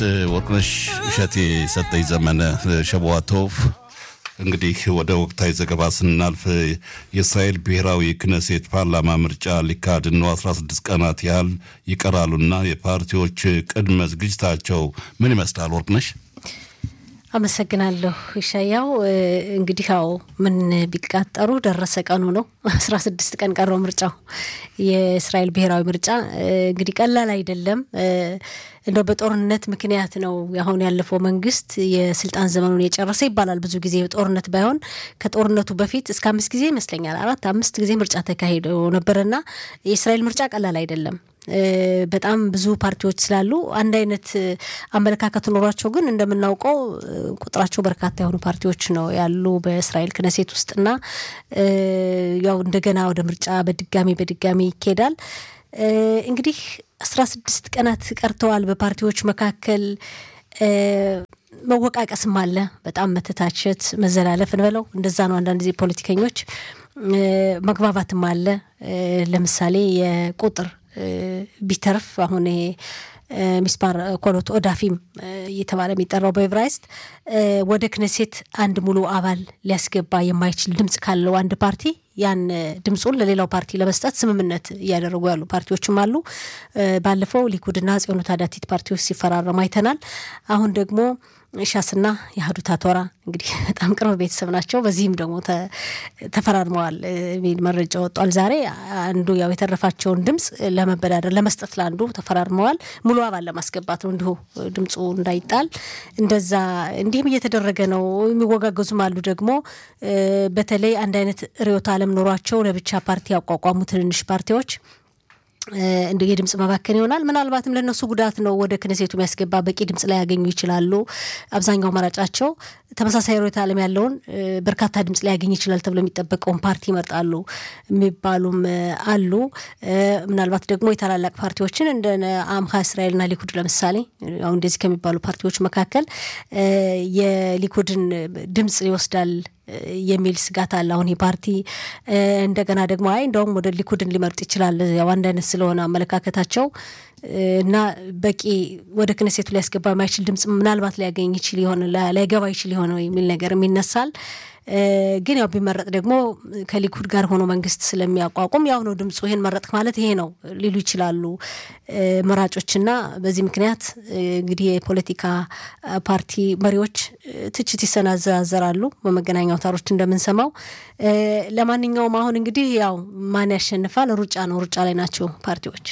ወርቅነሽ እሸቴ ሰጠኝ ዘመነ ሸቧቶቭ። እንግዲህ ወደ ወቅታዊ ዘገባ ስናልፍ የእስራኤል ብሔራዊ ክነሴት ፓርላማ ምርጫ ሊካሄድ ነው። 16 ቀናት ያህል ይቀራሉና የፓርቲዎች ቅድመ ዝግጅታቸው ምን ይመስላል? ወርቅነሽ አመሰግናለሁ ይሻያው። እንግዲህ ያው ምን ቢቃጠሩ ደረሰ ቀኑ ነው። አስራ ስድስት ቀን ቀረው ምርጫው የእስራኤል ብሔራዊ ምርጫ እንግዲህ ቀላል አይደለም። እንደው በጦርነት ምክንያት ነው አሁን ያለፈው መንግስት የስልጣን ዘመኑን የጨረሰ ይባላል። ብዙ ጊዜ ጦርነት ባይሆን ከጦርነቱ በፊት እስከ አምስት ጊዜ ይመስለኛል አራት አምስት ጊዜ ምርጫ ተካሂዶ ነበርና የእስራኤል ምርጫ ቀላል አይደለም። በጣም ብዙ ፓርቲዎች ስላሉ አንድ አይነት አመለካከት ኖሯቸው ግን እንደምናውቀው ቁጥራቸው በርካታ የሆኑ ፓርቲዎች ነው ያሉ በእስራኤል ክነሴት ውስጥና ያው እንደገና ወደ ምርጫ በድጋሚ በድጋሚ ይኬዳል። እንግዲህ አስራ ስድስት ቀናት ቀርተዋል። በፓርቲዎች መካከል መወቃቀስም አለ። በጣም መተታቸት፣ መዘላለፍ እንበለው እንደዛ ነው። አንዳንድ ጊዜ ፖለቲከኞች መግባባትም አለ። ለምሳሌ የቁጥር ቢተርፍ አሁን ይሄ ሚስፓር ኮሎት ኦዳፊም እየተባለ የሚጠራው በኤብራይስጥ ወደ ክነሴት አንድ ሙሉ አባል ሊያስገባ የማይችል ድምጽ ካለው አንድ ፓርቲ ያን ድምፁን ለሌላው ፓርቲ ለመስጠት ስምምነት እያደረጉ ያሉ ፓርቲዎችም አሉ። ባለፈው ሊኩድና ጽዮኑ ታዳቲት ፓርቲዎች ሲፈራረሙ አይተናል። አሁን ደግሞ ሻስና የአህዱት አቶራ እንግዲህ በጣም ቅርብ ቤተሰብ ናቸው። በዚህም ደግሞ ተፈራርመዋል የሚል መረጃ ወጧል ዛሬ። አንዱ ያው የተረፋቸውን ድምፅ ለመበዳደር ለመስጠት ለአንዱ ተፈራርመዋል። ሙሉ አባል ለማስገባት ነው እንዲሁ ድምፁ እንዳይጣል እንደዛ እንዲህም እየተደረገ ነው። የሚወጋገዙም አሉ ደግሞ በተለይ አንድ አይነት ርዕዮተ ዓለም ኖሯቸው ለብቻ ፓርቲ ያቋቋሙ ትንንሽ ፓርቲዎች እንደ የድምጽ መባከን ይሆናል። ምናልባትም ለእነሱ ጉዳት ነው። ወደ ክነሴቱ የሚያስገባ በቂ ድምጽ ላይ ያገኙ ይችላሉ። አብዛኛው መራጫቸው ተመሳሳይ ርዕዮተ ዓለም ያለውን በርካታ ድምጽ ላይ ያገኝ ይችላል ተብሎ የሚጠበቀውን ፓርቲ ይመርጣሉ የሚባሉም አሉ። ምናልባት ደግሞ የታላላቅ ፓርቲዎችን እንደ አምሃ እስራኤልና ሊኩድ ለምሳሌ አሁን እንደዚህ ከሚባሉ ፓርቲዎች መካከል የሊኩድን ድምጽ ይወስዳል የሚል ስጋት አለ። አሁን የፓርቲ እንደገና ደግሞ አይ እንደውም ወደ ሊኩድን ሊመርጥ ይችላል ያው አንድ አይነት ስለሆነ አመለካከታቸው እና በቂ ወደ ክነሴቱ ሊያስገባ የማይችል ድምጽ ምናልባት ሊያገኝ ይችል ይሆን ላይገባ ይችል ይሆን የሚል ነገርም ይነሳል። ግን ያው ቢመረጥ ደግሞ ከሊኩድ ጋር ሆኖ መንግስት ስለሚያቋቁም ያው ነው ድምፁ ይሄን መረጥ ማለት ይሄ ነው ሊሉ ይችላሉ መራጮችና በዚህ ምክንያት እንግዲህ የፖለቲካ ፓርቲ መሪዎች ትችት ይሰናዘራሉ በመገናኛ አውታሮች እንደምንሰማው። ለማንኛውም አሁን እንግዲህ ያው ማን ያሸንፋል ሩጫ ነው። ሩጫ ላይ ናቸው ፓርቲዎች።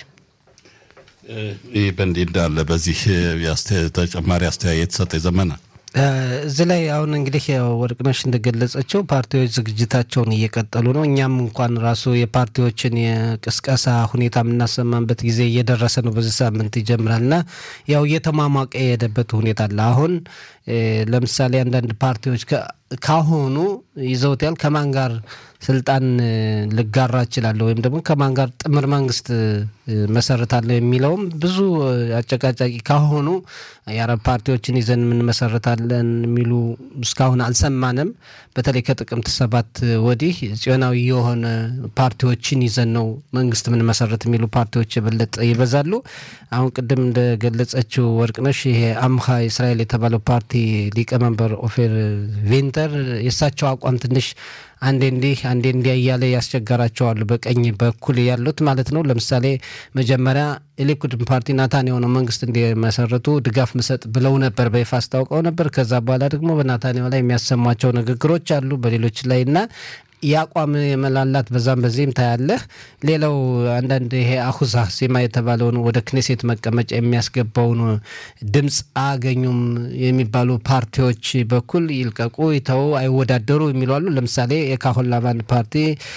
ይህ በእንዲህ እንዳለ በዚህ ተጨማሪ አስተያየት ሰጠ ዘመነ እዚህ ላይ አሁን እንግዲህ ወርቅነሽ እንደገለጸችው ፓርቲዎች ዝግጅታቸውን እየቀጠሉ ነው። እኛም እንኳን ራሱ የፓርቲዎችን የቅስቀሳ ሁኔታ የምናሰማበት ጊዜ እየደረሰ ነው። በዚህ ሳምንት ይጀምራል እና ያው እየተሟሟቀ የሄደበት ሁኔታ አለ። አሁን ለምሳሌ አንዳንድ ፓርቲዎች ካሁኑ ይዘውታል ከማን ጋር ስልጣን ልጋራ እችላለሁ ወይም ደግሞ ከማን ጋር ጥምር መንግስት መሰረታለሁ የሚለውም ብዙ አጨቃጫቂ ካሆኑ የአረብ ፓርቲዎችን ይዘን የምንመሰረታለን የሚሉ እስካሁን አልሰማንም። በተለይ ከጥቅምት ሰባት ወዲህ ጽዮናዊ የሆነ ፓርቲዎችን ይዘን ነው መንግስት የምንመሰረት የሚሉ ፓርቲዎች የበለጠ ይበዛሉ። አሁን ቅድም እንደገለጸችው ወርቅነሽ ይሄ አምሃ እስራኤል የተባለው ፓርቲ ሊቀመንበር ኦፌር ቬንተር የእሳቸው አቋም ትንሽ አንዴ እንዲህ አንዴ እንዲያ እያለ ያስቸገራቸዋሉ። በቀኝ በኩል ያሉት ማለት ነው። ለምሳሌ መጀመሪያ የሊኩድን ፓርቲ ናታንያሁ ነው መንግስት እንዲመሰረቱ ድጋፍ ምሰጥ ብለው ነበር፣ በይፋ አስታውቀው ነበር። ከዛ በኋላ ደግሞ በናታንያሁ ላይ የሚያሰሟቸው ንግግሮች አሉ በሌሎች ላይ እና የአቋም የመላላት በዛም በዚህም ታያለህ። ሌላው አንዳንድ ይሄ አሁዛ ሴማ የተባለውን ወደ ክኔሴት መቀመጫ የሚያስገባውን ድምፅ አያገኙም የሚባሉ ፓርቲዎች በኩል ይልቀቁ፣ ይተው፣ አይወዳደሩ የሚሉ አሉ። ለምሳሌ የካሆን ላቫን ፓርቲ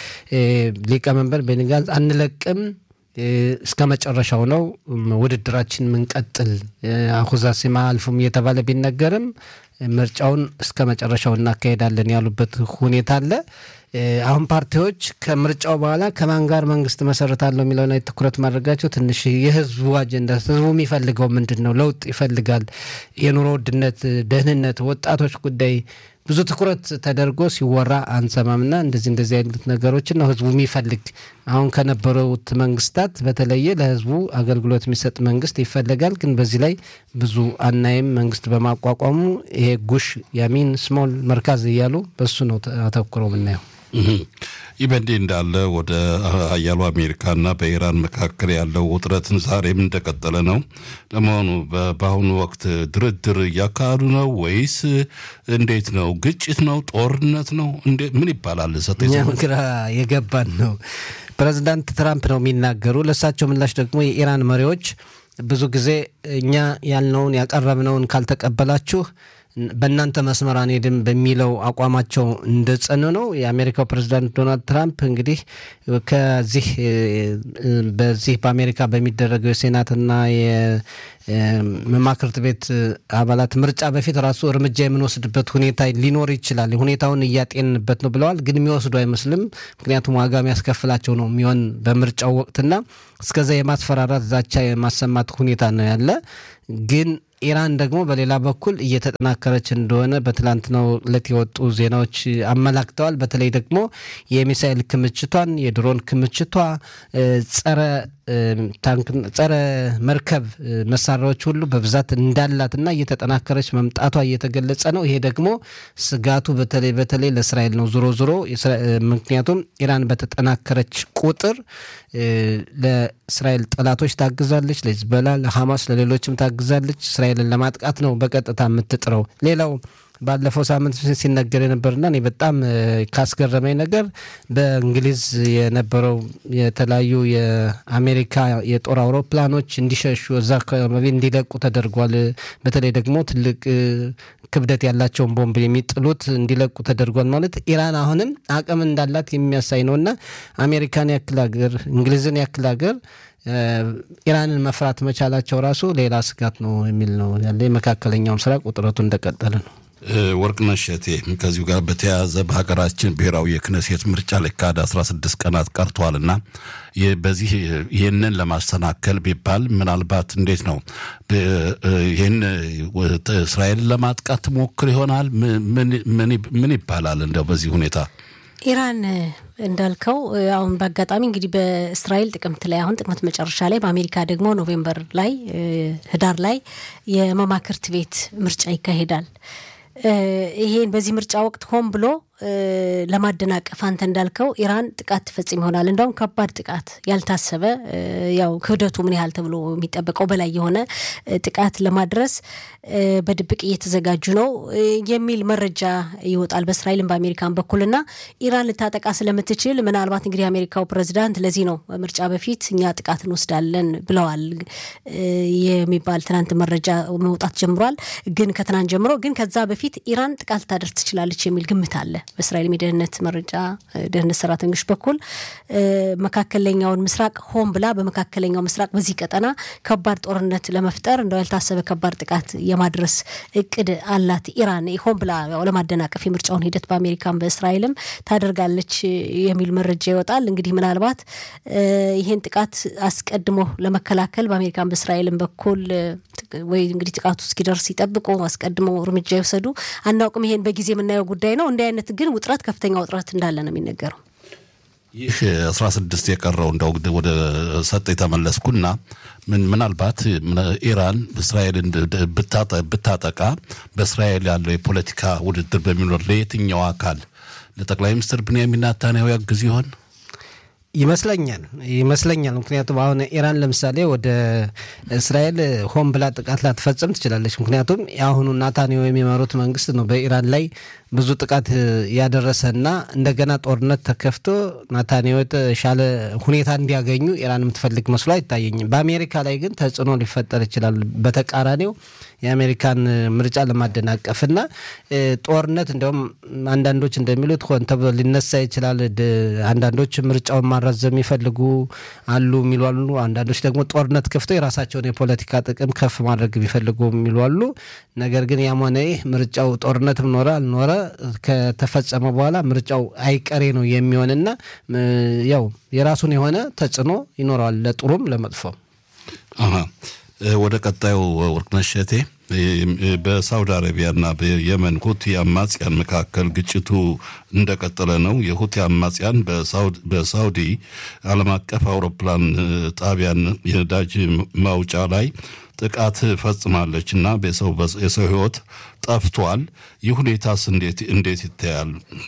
ሊቀመንበር ቤኒ ጋንዝ አንለቅም እስከ መጨረሻው ነው ውድድራችን ምንቀጥል አሁዛ ሴማ አልፉም እየተባለ ቢነገርም ምርጫውን እስከ መጨረሻው እናካሄዳለን ያሉበት ሁኔታ አለ። አሁን ፓርቲዎች ከምርጫው በኋላ ከማን ጋር መንግስት መሰረታለሁ የሚለው ላይ ትኩረት ማድረጋቸው ትንሽ የህዝቡ አጀንዳ ህዝቡ የሚፈልገው ምንድን ነው? ለውጥ ይፈልጋል። የኑሮ ውድነት፣ ደህንነት፣ ወጣቶች ጉዳይ ብዙ ትኩረት ተደርጎ ሲወራ አንሰማምና እንደዚህ እንደዚህ አይነት ነገሮችን ነው ህዝቡ የሚፈልግ። አሁን ከነበሩት መንግስታት በተለየ ለህዝቡ አገልግሎት የሚሰጥ መንግስት ይፈለጋል። ግን በዚህ ላይ ብዙ አናይም። መንግስት በማቋቋሙ ይሄ ጉሽ ያሚን ስሞል መርካዝ እያሉ በሱ ነው አተኩረው የምናየው። ይህ በእንዲህ እንዳለ ወደ ሀያሉ አሜሪካና በኢራን መካከል ያለው ውጥረትን ዛሬም እንደቀጠለ ነው። ለመሆኑ በአሁኑ ወቅት ድርድር እያካሄዱ ነው ወይስ እንዴት ነው? ግጭት ነው? ጦርነት ነው? ምን ይባላል? እኛም ግራ የገባን ነው። ፕሬዚዳንት ትራምፕ ነው የሚናገሩ። ለእሳቸው ምላሽ ደግሞ የኢራን መሪዎች ብዙ ጊዜ እኛ ያልነውን ያቀረብነውን ካልተቀበላችሁ በእናንተ መስመር አንሄድም በሚለው አቋማቸው እንደጸኑ ነው። የአሜሪካው ፕሬዚዳንት ዶናልድ ትራምፕ እንግዲህ ከዚህ በዚህ በአሜሪካ በሚደረገው የሴናትና የመማክርት ቤት አባላት ምርጫ በፊት ራሱ እርምጃ የምንወስድበት ሁኔታ ሊኖር ይችላል። ሁኔታውን እያጤንበት ነው ብለዋል። ግን የሚወስዱ አይመስልም። ምክንያቱም ዋጋ የሚያስከፍላቸው ነው የሚሆን በምርጫው ወቅትና እስከዛ የማስፈራራት ዛቻ የማሰማት ሁኔታ ነው ያለ ግን ኢራን ደግሞ በሌላ በኩል እየተጠናከረች እንደሆነ በትላንትናው ዕለት የወጡ ዜናዎች አመላክተዋል። በተለይ ደግሞ የሚሳኤል ክምችቷን፣ የድሮን ክምችቷ፣ ጸረ ጸረ መርከብ መሳሪያዎች ሁሉ በብዛት እንዳላትና እየተጠናከረች መምጣቷ እየተገለጸ ነው። ይሄ ደግሞ ስጋቱ በተለይ በተለይ ለእስራኤል ነው። ዞሮ ዞሮ ምክንያቱም ኢራን በተጠናከረች ቁጥር ለእስራኤል ጠላቶች ታግዛለች፣ ለሂዝቦላ፣ ለሐማስ፣ ለሌሎችም ታግዛለች። እስራኤልን ለማጥቃት ነው በቀጥታ የምትጥረው። ሌላው ባለፈው ሳምንት ሲነገር የነበርና እኔ በጣም ካስገረመኝ ነገር በእንግሊዝ የነበረው የተለያዩ የአሜሪካ የጦር አውሮፕላኖች እንዲሸሹ እዛ አካባቢ እንዲለቁ ተደርጓል። በተለይ ደግሞ ትልቅ ክብደት ያላቸውን ቦምብ የሚጥሉት እንዲለቁ ተደርጓል። ማለት ኢራን አሁንም አቅም እንዳላት የሚያሳይ ነው እና አሜሪካን ያክል ሀገር እንግሊዝን ያክል ሀገር ኢራንን መፍራት መቻላቸው ራሱ ሌላ ስጋት ነው የሚል ነው ያለ። የመካከለኛው ምስራቅ ውጥረቱ እንደቀጠለ ነው። ወርቅነሽ እቴ ከዚሁ ጋር በተያያዘ በሀገራችን ብሔራዊ የክነሴት ምርጫ ሊካሄድ 16 ቀናት ቀርቷልና በዚህ ይህንን ለማሰናከል ቢባል ምናልባት እንዴት ነው ይህን እስራኤልን ለማጥቃት ትሞክር ይሆናል? ምን ይባላል እንደው በዚህ ሁኔታ? ኢራን እንዳልከው አሁን በአጋጣሚ እንግዲህ በእስራኤል ጥቅምት ላይ አሁን ጥቅምት መጨረሻ ላይ በአሜሪካ ደግሞ ኖቬምበር ላይ ህዳር ላይ የመማክርት ቤት ምርጫ ይካሄዳል። ይሄን በዚህ ምርጫ ወቅት ሆን ብሎ ለማደናቀፍ አንተ እንዳልከው ኢራን ጥቃት ትፈጽም ይሆናል። እንደውም ከባድ ጥቃት ያልታሰበ ያው ክብደቱ ምን ያህል ተብሎ የሚጠበቀው በላይ የሆነ ጥቃት ለማድረስ በድብቅ እየተዘጋጁ ነው የሚል መረጃ ይወጣል በእስራኤልም በአሜሪካን በኩልና ኢራን ልታጠቃ ስለምትችል ምናልባት እንግዲህ የአሜሪካው ፕሬዚዳንት ለዚህ ነው ምርጫ በፊት እኛ ጥቃት እንወስዳለን ብለዋል የሚባል ትናንት መረጃ መውጣት ጀምሯል። ግን ከትናንት ጀምሮ ግን ከዛ በፊት ኢራን ጥቃት ልታደርስ ትችላለች የሚል ግምት አለ በእስራኤል የደህንነት መረጃ ደህንነት ሰራተኞች በኩል መካከለኛውን ምስራቅ ሆን ብላ በመካከለኛው ምስራቅ በዚህ ቀጠና ከባድ ጦርነት ለመፍጠር እንደው ያልታሰበ ከባድ ጥቃት የማድረስ እቅድ አላት ኢራን ሆን ብላ ለማደናቀፍ የምርጫውን ሂደት በአሜሪካን በእስራኤልም ታደርጋለች የሚል መረጃ ይወጣል። እንግዲህ ምናልባት ይህን ጥቃት አስቀድሞ ለመከላከል በአሜሪካን በእስራኤልም በኩል ወይ እንግዲህ ጥቃቱ እስኪደርስ ይጠብቁ አስቀድሞ እርምጃ ይወሰዱ አናውቅም። ይሄን በጊዜ የምናየው ጉዳይ ነው። እንዲህ አይነት ግን ውጥረት ከፍተኛ ውጥረት እንዳለ ነው የሚነገረው። ይህ አስራ ስድስት የቀረው እንደው ወደ ሰጥ የተመለስኩና ምናልባት ኢራን እስራኤልን ብታጠቃ በእስራኤል ያለው የፖለቲካ ውድድር በሚኖር ለየትኛው አካል ለጠቅላይ ሚኒስትር ብንያሚን ኔታንያሁ ያግዝ ይሆን? ይመስለኛል ይመስለኛል። ምክንያቱም አሁን ኢራን ለምሳሌ ወደ እስራኤል ሆን ብላ ጥቃት ላትፈጽም ትችላለች። ምክንያቱም የአሁኑ ናታንያሁ የሚመሩት መንግስት ነው በኢራን ላይ ብዙ ጥቃት ያደረሰና እንደገና ጦርነት ተከፍቶ ናታንያሁ የተሻለ ሁኔታ እንዲያገኙ ኢራን የምትፈልግ መስሎ አይታየኝም። በአሜሪካ ላይ ግን ተጽዕኖ ሊፈጠር ይችላል። በተቃራኒው የአሜሪካን ምርጫ ለማደናቀፍና ጦርነት እንዲያውም አንዳንዶች እንደሚሉት ሆን ተብሎ ሊነሳ ይችላል። አንዳንዶች ምርጫውን ማራዘም የሚፈልጉ አሉ የሚሉ አሉ። አንዳንዶች ደግሞ ጦርነት ከፍተው የራሳቸውን የፖለቲካ ጥቅም ከፍ ማድረግ የሚፈልጉ የሚሉ አሉ። ነገር ግን ያም ሆነ ይህ ምርጫው ጦርነትም ኖረ አልኖረ ከተፈጸመ በኋላ ምርጫው አይቀሬ ነው የሚሆንና ያው የራሱን የሆነ ተጽዕኖ ይኖረዋል ለጥሩም ለመጥፎም። ወደ ቀጣዩ ወርቅነሽ እቴ በሳውዲ አረቢያና በየመን ሁቲ አማጽያን መካከል ግጭቱ እንደቀጠለ ነው። የሁቲ አማጽያን በሳውዲ ዓለም አቀፍ አውሮፕላን ጣቢያን የነዳጅ ማውጫ ላይ ጥቃት ፈጽማለች እና የሰው ሕይወት ጠፍቷል። ይህ ሁኔታስ እንዴት ይታያል?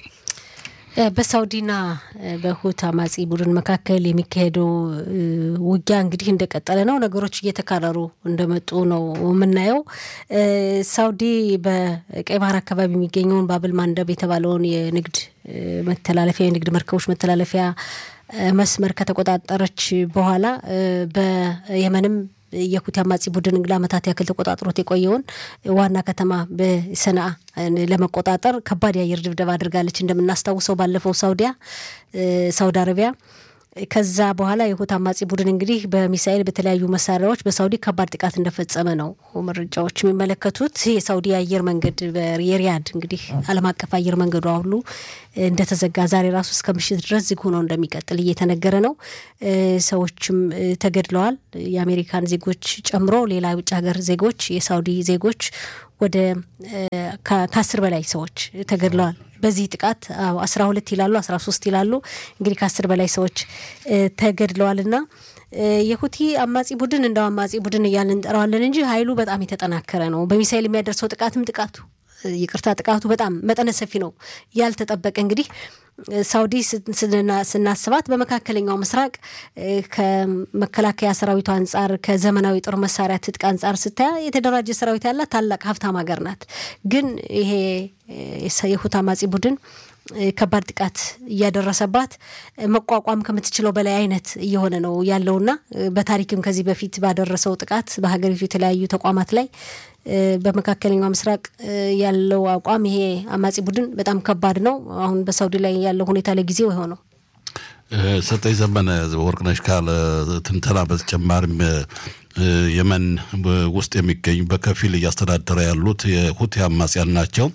በሳውዲና በሁት አማጺ ቡድን መካከል የሚካሄደው ውጊያ እንግዲህ እንደቀጠለ ነው። ነገሮች እየተካረሩ እንደመጡ ነው የምናየው። ሳውዲ በቀይ ባህር አካባቢ የሚገኘውን ባብል ማንደብ የተባለውን የንግድ መተላለፊያ የንግድ መርከቦች መተላለፊያ መስመር ከተቆጣጠረች በኋላ በየመንም የሁቲ አማጺ ቡድን ለዓመታት ያክል ተቆጣጥሮት የቆየውን ዋና ከተማ በሰንዓ ለመቆጣጠር ከባድ የአየር ድብደባ አድርጋለች። እንደምናስታውሰው ባለፈው ሳውዲያ ሳውዲ አረቢያ ከዛ በኋላ የሁቲ አማጺ ቡድን እንግዲህ በሚሳኤል በተለያዩ መሳሪያዎች በሳውዲ ከባድ ጥቃት እንደፈጸመ ነው መረጃዎች የሚመለከቱት። የሳውዲ አየር መንገድ የሪያድ እንግዲህ ዓለም አቀፍ አየር መንገዷ ሁሉ እንደተዘጋ ዛሬ ራሱ እስከ ምሽት ድረስ ዝግ ሆኖ እንደሚቀጥል እየተነገረ ነው። ሰዎችም ተገድለዋል። የአሜሪካን ዜጎች ጨምሮ ሌላ የውጭ ሀገር ዜጎች፣ የሳውዲ ዜጎች ወደ ከአስር በላይ ሰዎች ተገድለዋል። በዚህ ጥቃት አስራ ሁለት ይላሉ አስራ ሶስት ይላሉ እንግዲህ ከአስር በላይ ሰዎች ተገድለዋል እና የሁቲ አማጺ ቡድን እንደው አማጺ ቡድን እያልን እንጠራዋለን እንጂ ኃይሉ በጣም የተጠናከረ ነው። በሚሳይል የሚያደርሰው ጥቃትም ጥቃቱ ይቅርታ ጥቃቱ በጣም መጠነ ሰፊ ነው። ያልተጠበቀ እንግዲህ ሳውዲ ስናስባት በመካከለኛው ምስራቅ ከመከላከያ ሰራዊቱ አንጻር ከዘመናዊ ጦር መሳሪያ ትጥቅ አንጻር ስታያ የተደራጀ ሰራዊት ያላት ታላቅ ሀብታም ሀገር ናት። ግን ይሄ የሁቲ አማጺ ቡድን ከባድ ጥቃት እያደረሰባት መቋቋም ከምትችለው በላይ አይነት እየሆነ ነው ያለውና በታሪክም ከዚህ በፊት ባደረሰው ጥቃት በሀገሪቱ የተለያዩ ተቋማት ላይ በመካከለኛው ምስራቅ ያለው አቋም ይሄ አማጺ ቡድን በጣም ከባድ ነው። አሁን በሳውዲ ላይ ያለው ሁኔታ ለጊዜው የሆነው ሰጠኝ ዘመነ ወርቅነሽ ካለ ትንተና በተጨማሪም የመን ውስጥ የሚገኙ በከፊል እያስተዳደረ ያሉት የሁቲ አማጽያን ናቸው።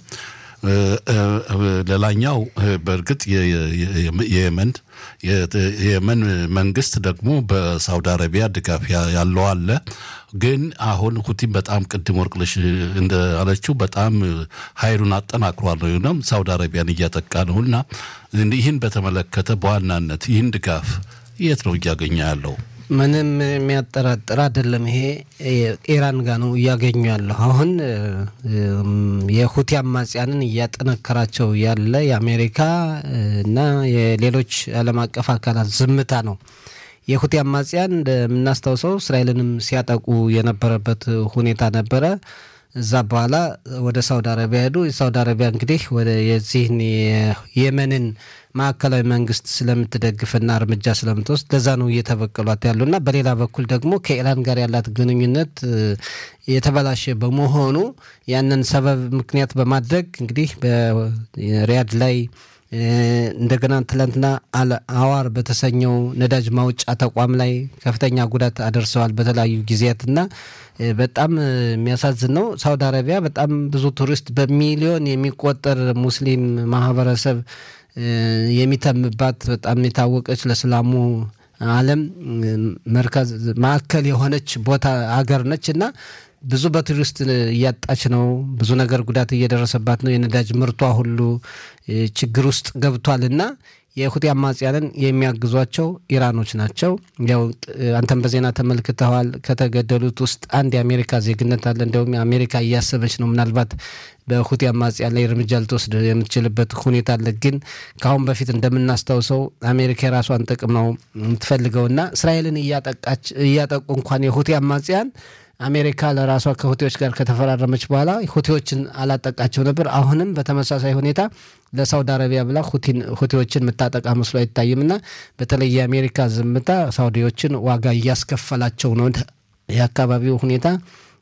ሌላኛው በእርግጥ የየመን የየመን መንግስት ደግሞ በሳውዲ አረቢያ ድጋፍ ያለው አለ። ግን አሁን ሁቲም በጣም ቅድም ወርቅነሽ እንዳለችው በጣም ኃይሉን አጠናክሯል ነው ሳውዲ አረቢያን እያጠቃ ነው እና ይህን በተመለከተ በዋናነት ይህን ድጋፍ የት ነው እያገኘ ያለው? ምንም የሚያጠራጥር አይደለም። ይሄ ኢራን ጋር ነው እያገኙ ያለሁ። አሁን የሁቲ አማጽያንን እያጠነከራቸው ያለ የአሜሪካ እና የሌሎች ዓለም አቀፍ አካላት ዝምታ ነው። የሁቲ አማጽያን እንደምናስታውሰው እስራኤልንም ሲያጠቁ የነበረበት ሁኔታ ነበረ። እዛ በኋላ ወደ ሳውዲ አረቢያ ሄዱ። የሳውዲ አረቢያ እንግዲህ ወደ የዚህን የየመንን ማዕከላዊ መንግስት ስለምትደግፍና እርምጃ ስለምትወስድ ለዛ ነው እየተበቀሏት ያሉና በሌላ በኩል ደግሞ ከኢራን ጋር ያላት ግንኙነት የተበላሸ በመሆኑ ያንን ሰበብ ምክንያት በማድረግ እንግዲህ በሪያድ ላይ እንደገና ትላንትና አዋር በተሰኘው ነዳጅ ማውጫ ተቋም ላይ ከፍተኛ ጉዳት አደርሰዋል በተለያዩ ጊዜያትና በጣም የሚያሳዝን ነው። ሳውዲ አረቢያ በጣም ብዙ ቱሪስት በሚሊዮን የሚቆጠር ሙስሊም ማህበረሰብ የሚተምባት በጣም የታወቀች ለእስላሙ ዓለም መርከዝ ማዕከል የሆነች ቦታ አገር ነች እና ብዙ በቱሪስት እያጣች ነው። ብዙ ነገር ጉዳት እየደረሰባት ነው። የነዳጅ ምርቷ ሁሉ ችግር ውስጥ ገብቷል እና የሁቲ አማጽያንን የሚያግዟቸው ኢራኖች ናቸው። ያው አንተም በዜና ተመልክተዋል። ከተገደሉት ውስጥ አንድ የአሜሪካ ዜግነት አለ። እንዲሁም አሜሪካ እያሰበች ነው ምናልባት በሁቲ አማጽያን ላይ እርምጃ ልትወስድ የምትችልበት ሁኔታ አለ። ግን ከአሁን በፊት እንደምናስታውሰው አሜሪካ የራሷን ጥቅም ነው የምትፈልገውና እስራኤልን እያጠቃች እያጠቁ እንኳን የሁቲ አማጽያን አሜሪካ ለራሷ ከሁቲዎች ጋር ከተፈራረመች በኋላ ሁቲዎችን አላጠቃቸው ነበር። አሁንም በተመሳሳይ ሁኔታ ለሳውዲ አረቢያ ብላ ሁቲዎችን የምታጠቃ መስሎ አይታይም እና በተለይ የአሜሪካ ዝምታ ሳውዲዎችን ዋጋ እያስከፈላቸው ነው። የአካባቢው ሁኔታ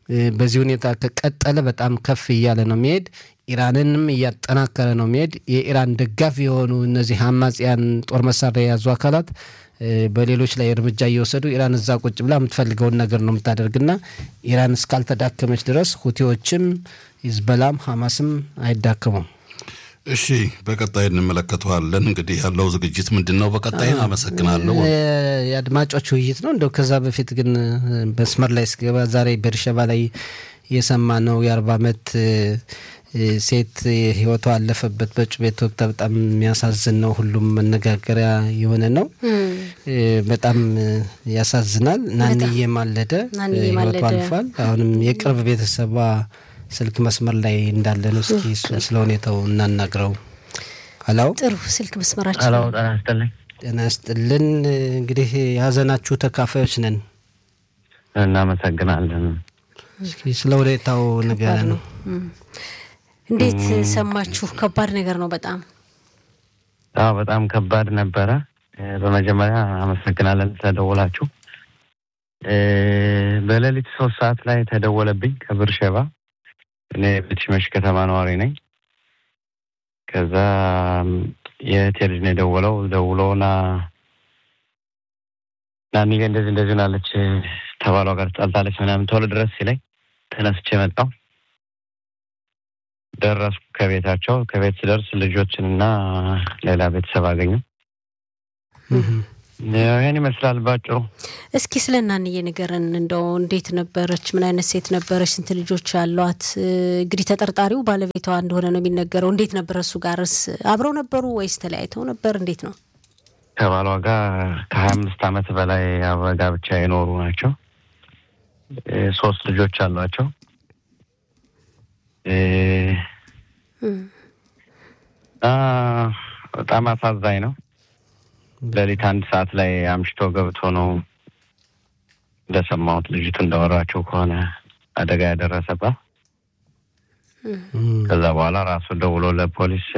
በዚህ ሁኔታ ከቀጠለ በጣም ከፍ እያለ ነው የሚሄድ። ኢራንንም እያጠናከረ ነው የሚሄድ። የኢራን ደጋፊ የሆኑ እነዚህ አማጽያን ጦር መሳሪያ የያዙ አካላት በሌሎች ላይ እርምጃ እየወሰዱ ኢራን እዛ ቁጭ ብላ የምትፈልገውን ነገር ነው የምታደርግና ኢራን እስካልተዳከመች ድረስ ሁቲዎችም ሂዝበላም ሐማስም አይዳከሙም። እሺ፣ በቀጣይ እንመለከተዋለን። እንግዲህ ያለው ዝግጅት ምንድን ነው? በቀጣይ አመሰግናለሁ። የአድማጮች ውይይት ነው። እንደው ከዛ በፊት ግን መስመር ላይ ስገባ ዛሬ ቤርሸባ ላይ የሰማ ነው የአርባ ዓመት ሴት ህይወቷ አለፈበት በጩቤ ተወግታ በጣም የሚያሳዝን ነው። ሁሉም መነጋገሪያ የሆነ ነው። በጣም ያሳዝናል። ናንዬ ማለደ ህይወቷ አልፏል። አሁንም የቅርብ ቤተሰቧ ስልክ መስመር ላይ እንዳለ ነው። እስኪ ስለ ሁኔታው እናናግረው። ሀላው ጥሩ ስልክ መስመራችን ሀላው ጤና ይስጥልኝ። ጤና ይስጥልን። እንግዲህ የሀዘናችሁ ተካፋዮች ነን። እናመሰግናለን። እስኪ ስለ ሁኔታው ንገረን ነው እንዴት ሰማችሁ? ከባድ ነገር ነው በጣም አዎ፣ በጣም ከባድ ነበረ። በመጀመሪያ አመሰግናለን ስለደወላችሁ። በሌሊት ሶስት ሰዓት ላይ ተደወለብኝ ከብር ሸባ። እኔ በትሽመሽ ከተማ ነዋሪ ነኝ። ከዛ የእህቴ ልጅ ነው የደወለው። ደውሎና ናኒገ እንደዚህ እንደዚህ ሆናለች፣ ተባሏ ጋር ትጣልታለች ምናምን ቶሎ ድረስ ሲለኝ ተነስቼ መጣሁ። ደረስኩ ከቤታቸው። ከቤት ስደርስ ልጆችንና ሌላ ቤተሰብ አገኘው። ይህን ይመስላል ባጭሩ። እስኪ ስለ እናንዬ ንገረን። እንደው እንዴት ነበረች? ምን አይነት ሴት ነበረች? ስንት ልጆች አሏት? እንግዲህ ተጠርጣሪው ባለቤቷ እንደሆነ ነው የሚነገረው። እንዴት ነበረ? እሱ ጋርስ አብረው ነበሩ ወይስ ተለያይተው ነበር? እንዴት ነው? ከባሏ ጋር ከሀያ አምስት ዓመት በላይ ጋብቻ የኖሩ ናቸው። ሶስት ልጆች አሏቸው። በጣም አሳዛኝ ነው። ሌሊት አንድ ሰዓት ላይ አምሽቶ ገብቶ ነው እንደሰማሁት ልጅቱ እንዳወራቸው ከሆነ አደጋ ያደረሰባት። ከዛ በኋላ ራሱ ደውሎ ለፖሊስ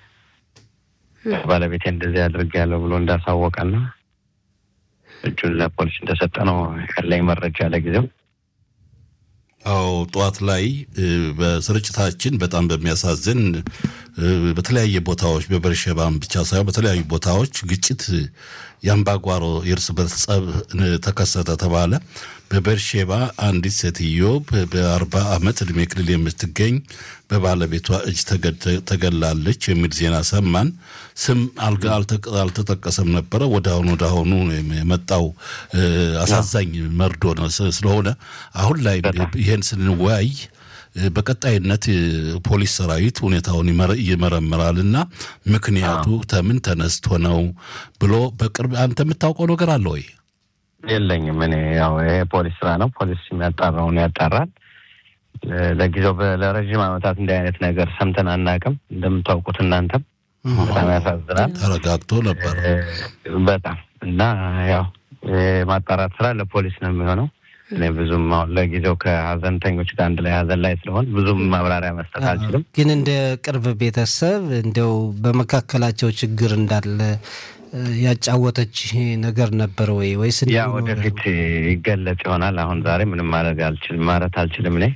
ባለቤቴ እንደዚህ አድርጌያለሁ ብሎ እንዳሳወቀና እጁን ለፖሊስ እንደሰጠ ነው ያለኝ መረጃ ለጊዜው። አዎ ጠዋት ላይ በስርጭታችን በጣም በሚያሳዝን በተለያየ ቦታዎች በበርሸባም ብቻ ሳይሆን በተለያዩ ቦታዎች ግጭት የአምባጓሮ የእርስ በርስ ጸብ ተከሰተ ተባለ። በበርሼባ አንዲት ሴትዮ በአርባ ዓመት ዕድሜ ክልል የምትገኝ በባለቤቷ እጅ ተገላለች የሚል ዜና ሰማን። ስም አልተጠቀሰም ነበረ። ወደ አሁኑ ወደ አሁኑ የመጣው አሳዛኝ መርዶ ነው ስለሆነ አሁን ላይ ይሄን ስንወያይ በቀጣይነት ፖሊስ ሰራዊት ሁኔታውን ይመረምራል እና ምክንያቱ ተምን ተነስቶ ነው ብሎ በቅርብ አንተ የምታውቀው ነገር አለ ወይ? የለኝም። እኔ ያው ይሄ ፖሊስ ስራ ነው። ፖሊስ የሚያጣራውን ያጣራል። ለጊዜው ለረዥም ዓመታት እንዲህ አይነት ነገር ሰምተን አናውቅም። እንደምታውቁት እናንተም በጣም ያሳዝናል። ተረጋግቶ ነበር በጣም እና ያው የማጣራት ስራ ለፖሊስ ነው የሚሆነው። እኔ ብዙም አሁን ለጊዜው ከሀዘንተኞች ጋር አንድ ላይ ሀዘን ላይ ስለሆን ብዙም ማብራሪያ መስጠት አልችልም። ግን እንደ ቅርብ ቤተሰብ እንዲያው በመካከላቸው ችግር እንዳለ ያጫወተች ነገር ነበር ወይ ወይስ ያ ወደፊት ይገለጽ ይሆናል። አሁን ዛሬ ምንም ማድረግ አልችልም ማለት አልችልም። እኔ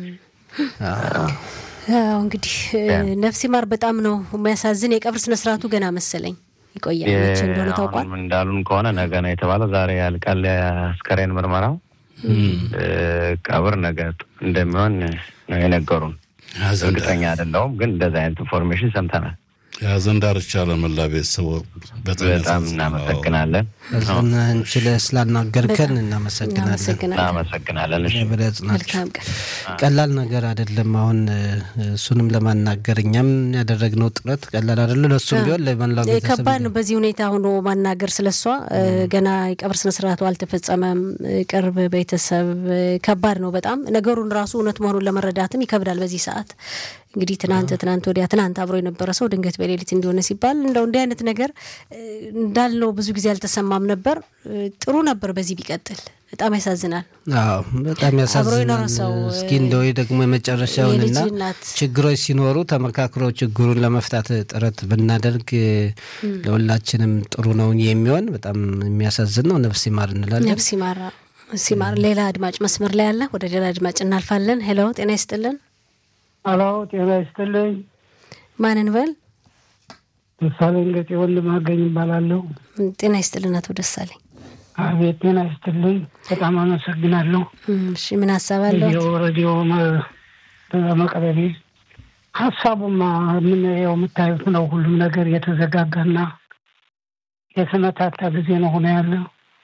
እንግዲህ ነፍስ ይማር። በጣም ነው የሚያሳዝን። የቀብር ስነስርዓቱ ገና መሰለኝ ይቆያል እንደሆነ ታውቋል። እንዳሉን ከሆነ ነገ ነው የተባለው። ዛሬ ያልቃል አስከሬን ምርመራው። ቀብር ነገ እንደሚሆን ነው የነገሩን። እርግጠኛ አይደለሁም፣ ግን እንደዚህ አይነት ኢንፎርሜሽን ሰምተናል። የሀዘን ዳርቻ ለመላ ቤተሰቡ በጣም እናመሰግናለን። እንችለ ስላናገርከን እናመሰግናለን። እናመሰግናለን። መልካም ቀን። ቀላል ነገር አይደለም። አሁን እሱንም ለማናገር እኛም ያደረግነው ጥረት ቀላል አይደለም። ለእሱም ቢሆን ለመላው ቤተሰብ ከባድ ነው። በዚህ ሁኔታ ሆኖ ማናገር ስለሷ ገና የቀብር ስነስርዓቱ አልተፈጸመም። ቅርብ ቤተሰብ ከባድ ነው በጣም ነገሩን ራሱ እውነት መሆኑን ለመረዳትም ይከብዳል በዚህ ሰዓት እንግዲህ ትናንት ትናንት ወዲያ ትናንት አብሮ የነበረ ሰው ድንገት በሌሊት እንዲሆነ ሲባል እንደው እንዲህ አይነት ነገር እንዳልነው ብዙ ጊዜ አልተሰማም ነበር። ጥሩ ነበር በዚህ ቢቀጥል። በጣም ያሳዝናል። አዎ በጣም ያሳዝናል። እስኪ እንደው ደግሞ የመጨረሻውንና ችግሮች ሲኖሩ ተመካክሮ ችግሩን ለመፍታት ጥረት ብናደርግ ለሁላችንም ጥሩ ነው የሚሆን። በጣም የሚያሳዝን ነው። ነፍስ ይማር እንላለን። ነፍስ ይማር። ሲማር ሌላ አድማጭ መስመር ላይ አለ። ወደ ሌላ አድማጭ እናልፋለን። ሄሎ ጤና ይስጥልን። ሄሎ ጤና ይስጥልኝ። ማንን በል? ደሳለኝ ገጤ ወንድማገኝ ይባላለሁ። ጤና ይስጥልን አቶ ደሳለኝ። አቤት ጤና ይስጥልኝ። በጣም አመሰግናለሁ። እሺ ምን ሀሳብ አለው? ሬዲዮ በመቅረቤ ሀሳቡማ የምናየው የምታዩት ነው። ሁሉም ነገር የተዘጋጋና የተመታታ ጊዜ ነው ሆነ ያለ።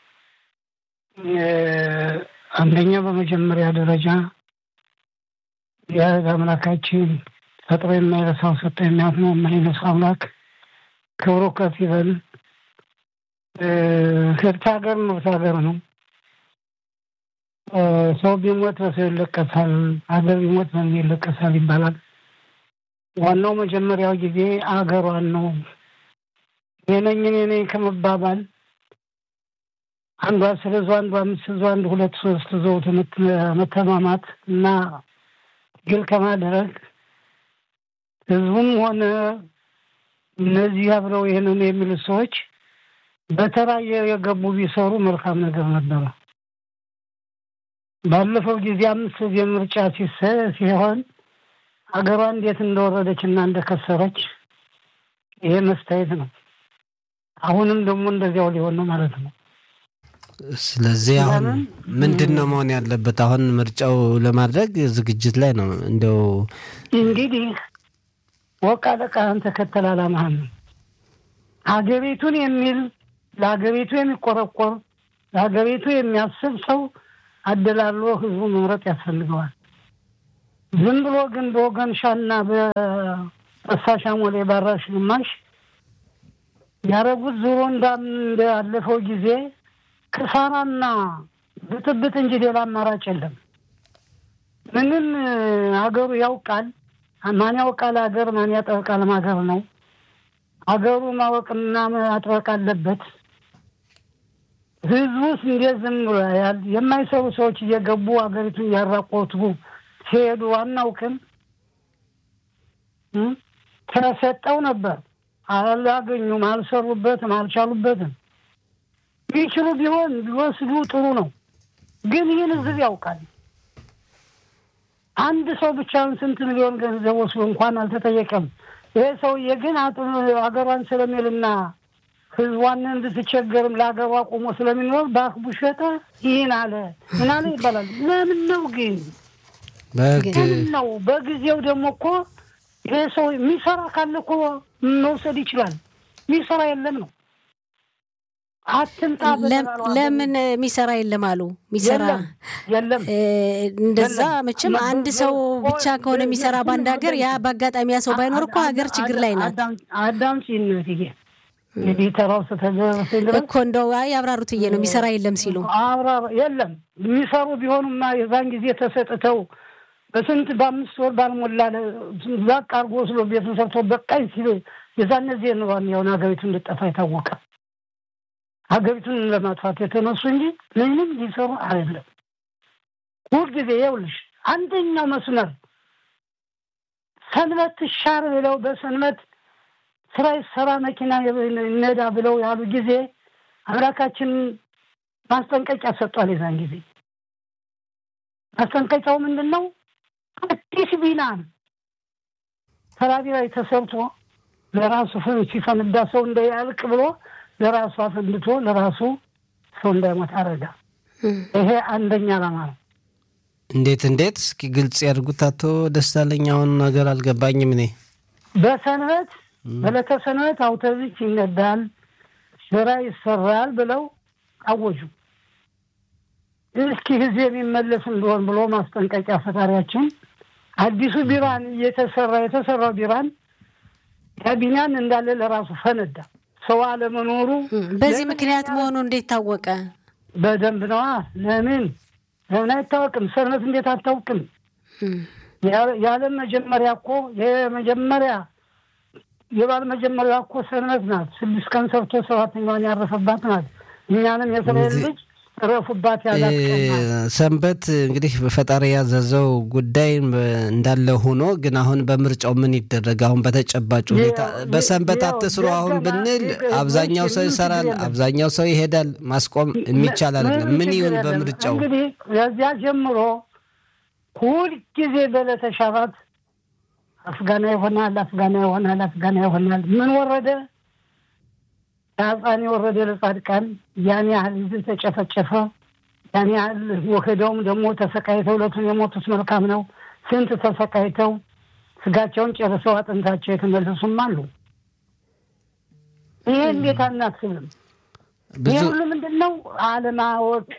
አንደኛ በመጀመሪያ ደረጃ የህግ አምላካችን ፈጥሮ የማይረሳው ሰጠ የሚያፍነው የማይነሳ አምላክ ክብሩ ከፍ ይበል። ህብት ሀገር ምርት ሀገር ነው። ሰው ቢሞት በሰው ይለቀሳል፣ ሀገር ቢሞት በምን ይለቀሳል ይባላል። ዋናው መጀመሪያው ጊዜ አገሯን ነው። የነኝ እኔ ነኝ ከመባባል አንዱ አስር ይዞ አንዱ አምስት ይዞ አንዱ ሁለት ሶስት ይዞ መተማማት እና ግል ከማድረግ ህዝቡም ሆነ እነዚህ አብረው ይህንን የሚሉት ሰዎች በተራ የገቡ ቢሰሩ መልካም ነገር ነበረ። ባለፈው ጊዜ አምስት ጊዜ ምርጫ ሲሆን ሀገሯ እንዴት እንደወረደች እና እንደከሰረች ይሄ መስታየት ነው። አሁንም ደግሞ እንደዚያው ሊሆን ነው ማለት ነው። ስለዚህ አሁን ምንድን ነው መሆን ያለበት? አሁን ምርጫው ለማድረግ ዝግጅት ላይ ነው። እንደው እንግዲህ ወቃ ለቃህን ተከተል አላማህን ነው። ሀገሪቱን የሚል ለሀገሪቱ የሚቆረቆር ለሀገሪቱ የሚያስብ ሰው አደላሎ ህዝቡ መምረጥ ያስፈልገዋል። ዝም ብሎ ግን በወገን ሻና በፈሳሽ አሞሌ ባራሽ ግማሽ ያረጉት ዙሮ እንዳለፈው ጊዜ ክሳራና ብጥብጥ እንጂ ሌላ አማራጭ የለም። ምንም ሀገሩ ያውቃል። ማን ያውቃል ሀገር ማን ያጠብቃል ሀገር ነው። ሀገሩ ማወቅና ማጥበቅ አለበት። ህዝቡስ እንዴት ዝም ብሎ ያል የማይሰሩ ሰዎች እየገቡ ሀገሪቱን እያራቆቱ ሲሄዱ አናውቅም። ተሰጠው ነበር አላገኙም፣ አልሰሩበትም፣ አልቻሉበትም። ቢችሉ ቢሆን ቢወስዱ ጥሩ ነው። ግን ይህን ህዝብ ያውቃል። አንድ ሰው ብቻውን ስንት ሚሊዮን ገንዘብ ወስዶ እንኳን አልተጠየቀም። ይሄ ሰውዬ ግን ሀገሯን ስለሚልና ህዝቧን እንድትቸገርም ለሀገሯ ቆሞ ስለሚኖር በአክቡ ሸጠ ይህን አለ ምን አለ ይባላል። ለምን ነው ግን ለምን ነው? በጊዜው ደግሞ እኮ ይሄ ሰው የሚሰራ ካለ እኮ መውሰድ ይችላል። የሚሰራ የለም ነው አትምጣ ለምን የሚሰራ የለም አሉ። የሚሰራ የለም እንደዛ መቼም አንድ ሰው ብቻ ከሆነ የሚሰራ በአንድ ሀገር ያ በአጋጣሚ ያ ሰው ባይኖር እኮ ሀገር ችግር ላይ ናት። አዳም ሲነትዬ እንግዲህ ተራው ስተደረሰ እኮ እንደው ያብራሩት እየ ነው የሚሰራ የለም ሲሉ አብራ የለም የሚሰሩ ቢሆኑማ የዛን ጊዜ ተሰጥተው በስንት በአምስት ወር ባልሞላ ዛቅ አርጎ ወስዶ ቤቱን ሰርቶ በቃኝ ሲሉ የዛን ጊዜ ነው ያውን ሀገሪቱ እንድጠፋ የታወቀ ሀገሪቱን ለማጥፋት የተነሱ እንጂ ምንም ሊሰሩ አይደለም። ሁል ጊዜ ይኸውልሽ አንደኛው መስመር ሰንበት ትሻር ብለው በሰንበት ስራ ይሰራ መኪና ነዳ ብለው ያሉ ጊዜ አምላካችን ማስጠንቀቂያ ሰጧል። የዛን ጊዜ ማስጠንቀቂያው ምንድን ነው? አዲስ ቢናን ተራቢ ላይ ተሰርቶ ለራሱ ሲፈንዳ ሰው እንዳያልቅ ብሎ ለራሱ አፈንድቶ ለራሱ ሰው እንዳይሞት አረጋ። ይሄ አንደኛ ዓላማ ነው። እንዴት እንዴት? እስኪ ግልጽ ያድርጉት አቶ ደሳለኝ። አሁን ነገር አልገባኝም እኔ በሰንበት በዕለተ ሰንበት አውቶቡስ ይነዳል፣ ስራ ይሰራል ብለው አወጁ። እስኪ ህዝብ የሚመለስ እንደሆን ብሎ ማስጠንቀቂያ ፈጣሪያችን አዲሱ ቢራን እየተሰራ የተሰራው ቢራን ካቢናን እንዳለ ለራሱ ፈነዳ። ሰው አለመኖሩ በዚህ ምክንያት መሆኑ እንዴት ታወቀ? በደንብ ነዋ። ለምን ለምን አይታወቅም? ሰንበት እንዴት አታውቅም? የዓለም መጀመሪያ እኮ የመጀመሪያ የባል መጀመሪያ እኮ ሰንበት ናት። ስድስት ቀን ሰርቶ ሰባተኛዋን ያረፈባት ናት። እኛንም የእስራኤል ልጅ እረፉባት ያላት ቀን ናት። ሰንበት እንግዲህ ፈጣሪ ያዘዘው ጉዳይ እንዳለ ሆኖ ግን አሁን በምርጫው ምን ይደረግ? አሁን በተጨባጭ ሁኔታ ያው- በሰንበት ያው አትስሩ አሁን ደገና- ብንል ደገ- አብዛኛው ሰው ምንም ይሰራል፣ ችግር የለም። አብዛኛው ሰው ይሄዳል። ማስቆም የሚቻል አይደለም። ምን ችግር ይሁን የለም። በምርጫው? እንግዲህ ከዚያ ጀምሮ ሁልጊዜ በዕለተ ሸባት አፍጋና ይሆናል፣ አፍጋና ይሆናል፣ አፍጋና ይሆናል። ምን ወረደ? ከአጻን የወረደ ለጻድቃን ያን ያህል ህዝብ ተጨፈጨፈ። ያን ያህል ወክደውም ደግሞ ተሰቃይተው ዕለቱን የሞቱት መልካም ነው። ስንት ተሰቃይተው ስጋቸውን ጨርሰው አጥንታቸው የተመለሱም አሉ። ይሄ እንዴት አናስብም? ብዙ ይህ ሁሉ ምንድን ነው? አለማወቅ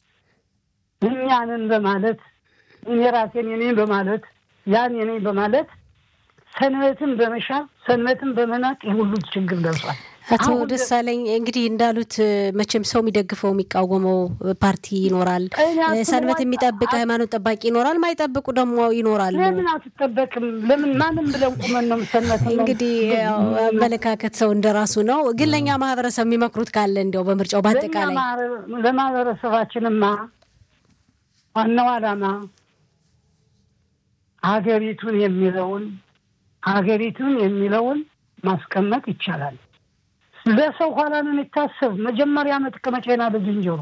እኛንን በማለት እኔ ራሴን የኔን በማለት ያን የኔን በማለት ሰንበትን በመሻር ሰንበትን በመናቅ ይህ ሁሉ ችግር ደርሷል። አቶ አሁን ደሳለኝ እንግዲህ እንዳሉት መቼም ሰው የሚደግፈው የሚቃወመው ፓርቲ ይኖራል። እኔ አስበው ሰንበት አይ- የሚጠብቅ ሃይማኖት ጠባቂ ይኖራል። ማይጠብቁ ደግሞ ይኖራሉ። ለምን አትጠበቅም? ለምን ማንም ብለን ቁመን ነው ሰንበትን ነው- እንግዲህ ያው አመለካከት ሰው እንደራሱ ነው። ግን ለእኛ ማህበረሰብ የሚመክሩት ካለ እንዲያው በምርጫው ለእኛ በአጠቃላይ ማህበረ- ለማህበረሰባችንማ ዋናው ዓላማ ሀገሪቱን የሚለውን ሀገሪቱን የሚለውን ማስቀመጥ ይቻላል። ለሰው ኋላ ነው የሚታሰብ። መጀመሪያ መጥቀመጫ ናለ ዝንጀሮ።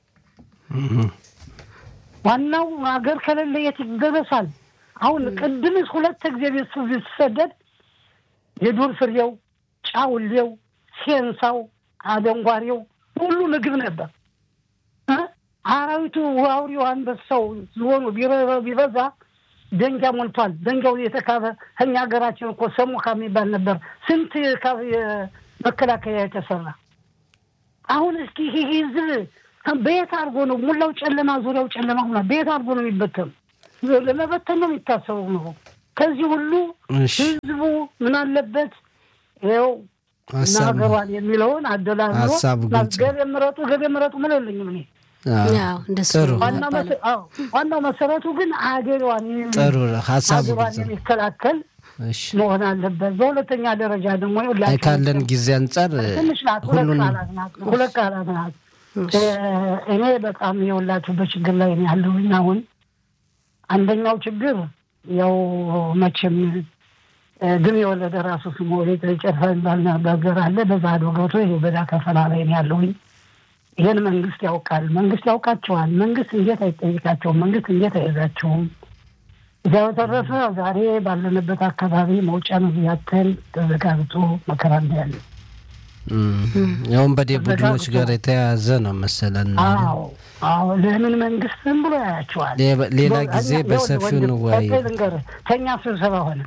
ዋናው ሀገር ከሌለ የት ይደረሳል? አሁን ቅድምስ ሁለት ጊዜ ቤት ሲሰደድ የዱር ፍሬው፣ ጫውሌው፣ ሴንሳው፣ አደንጓሬው ሁሉ ምግብ ነበር። እ? አራዊቱ አውሬው፣ አንበሳው፣ ዝሆኑ ቢረ- ቢበዛ ደንጊያ ሞልቷል። ደንጊያው የተካበ ከኛ ሀገራችን እኮ ሰሙካ የሚባል ነበር። ስንት ካብ መከላከያ የተሰራ አሁን እስኪ ይሄ ህዝብ በየት አድርጎ ነው ሙላው ጨለማ ዙሪያው ጨለማ ሆኗል። በየት አድርጎ ነው የሚበተኑ? ለመበተን ነው የሚታሰበው ነው። ከዚህ ሁሉ እሺ ህዝቡ ምን አለበት ይኸው እና ሀሳብ ሀገሯን የሚለውን አደላድሎ ሀሳቡ ግልጽ ነው። ገበ ምረጡ ገበ ምረጡ ምን የለኝም እኔ አዎ፣ ያው እንደሱ ጥሩ። ነው ዋናው የሚባለው። መሰ- አዎ፣ ዋናው መሰረቱ ግን አገሯን የሚ- ጥሩ ሀሳቡ አገሯን ግልጽ ነው። የሚከላከል እሺ መሆን አለበት። በሁለተኛ ደረጃ ደግሞ አይ ሁላችንም ካለን ጊዜ አንጻር ትንሽ ናት፣ ሁለት ሁሉንም ቃላት ናት፣ ሁለት ቃላት ናት። እ፣ እኔ በጣም የሁላችሁ በችግር ላይ ነው ያለሁኝ። አሁን አንደኛው ችግር ያው መቼም እ፣ ድም የወለደ ራሱ ስሙ ቤት ጨርሳ የሚባል ነገር አለ። በዛ ዶ ገብቶ ይኸው በዛ ከፈላ ላይ ነው ያለሁኝ። ይህን መንግስት ያውቃል። መንግስት ያውቃቸዋል። መንግስት እንዴት አይጠይቃቸውም? መንግስት እንዴት አይዛቸውም? እዚያ በተረፈ ዛሬ ባለንበት አካባቢ መውጫ መግቢያችን ተዘጋግቶ መከራ ያለ እም፣ የወንበዴ ቡድኖች ጋር የተያያዘ ነው መሰለን። አዎ አዎ። ለምን መንግስት ዝም ብሎ ያያቸዋል? ሌ- ሌላ ጊዜ እኛ- በሰፊው ወንድም፣ እንወያይ። ቀጥል ልንገርህ፣ ከእኛ ስብሰባ ሆነ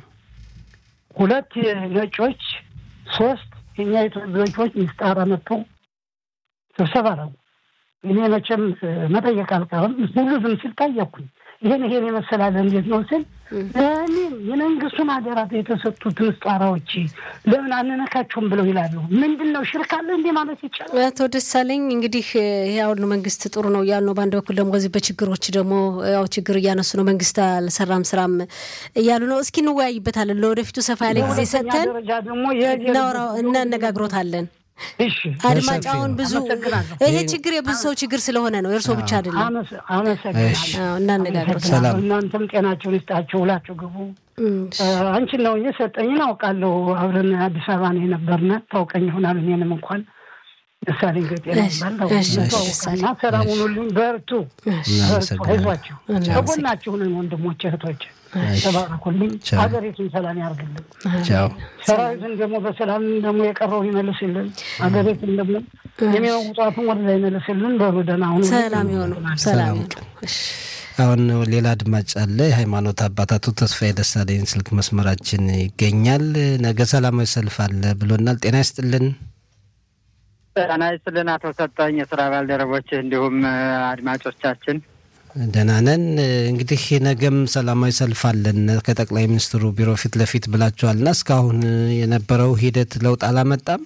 ሁለት ነጮች፣ ሶስት የኛ ኢትዮጵያዎች ምስጣራ መጥቶ ስብሰባ ነው። እኔ መቼም መጠየቅ አልቀርም። ሁሉ ዝም ሲል ጠየቅኩኝ። ይሄን ይሄን የመሰላለ እንዴት ነው ስል ለምን የመንግስቱን አደራ የተሰጡት ምስጣራዎች ለምን አንነካቸውም ብለው ይላሉ። ምንድን ነው ሽርክ አለ እንዴ ማለት ይቻላል? አቶ ደሳለኝ እንግዲህ ይሄ አሁን መንግስት ጥሩ ነው እያሉ ነው። በአንድ በኩል ደግሞ እዚህ በችግሮች ደግሞ ያው ችግር እያነሱ ነው። መንግስት አልሰራም ስራም እያሉ ነው። እስኪ እንወያይበታለን። ለወደፊቱ ሰፋ ያለ ጊዜ በሁለተኛ ሰጥተን ደረጃ ደግሞ የሄድ እናወራው እናነጋግሮታለን። እሺ አድማጭ በሰፊው አሁን ብዙ አመሰግናለሁ። ይሄ ችግር የብዙ ሰው ችግር ስለሆነ ነው፣ የእርስዎ ብቻ አይደለም። አመሰ- አመሰግናለሁ። አዎ፣ እናነጋግሮታለን። ሰላም። እናንተም ጤናችሁን ይስጣችሁ፣ ሁላችሁ ግቡ። እም፣ አንቺን ነው የሰጠኝን አውቃለሁ። አብረን አዲስ አበባ ነው የነበርነ ታውቀኝ ይሆናል። እኔንም እንኳን ደሳለኝ ገጤ እሺ፣ ነበር እሺ፣ ታውቀና ሰላም ሁኑልኝ። በርቱ፣ በርቱ፣ እናመሰግናለን። አይዟችሁ። ከጎናችሁ ነን ወንድሞች እህቶች፣ ተባረኩልኝ። ቻው። ሀገሪቱን ሰላም ያርግልን። ቻው። ሰራዊትን ደግሞ በሰላም ደግሞ የቀረውን ይመልስልን። ሀገሪቱን ደግሞ የሚመውጧትን ወደ ላይ ይመልስልን። በሩ ደህና ሁኑ። ሰላም ይሆኑ፣ ሰላም ሰላም ይሆኑ። እሺ። አሁን ሌላ አድማጭ አለ። የሃይማኖት አባታቱ ተስፋዬ ደሳለኝ ስልክ መስመራችን ይገኛል። ነገ ሰላማዊ ሰልፍ አለ ብሎናል። ጤና ይስጥልን። ጤና ይስጥልን አቶ ሰጠኝ፣ የስራ ባልደረቦች እንዲሁም አድማጮቻችን ደህና ነን። እንግዲህ ነገም ሰላማዊ ሰልፍ አለን ከጠቅላይ ሚኒስትሩ ቢሮ ፊት ለፊት ብላችኋልና እስካሁን የነበረው ሂደት ለውጥ አላመጣም።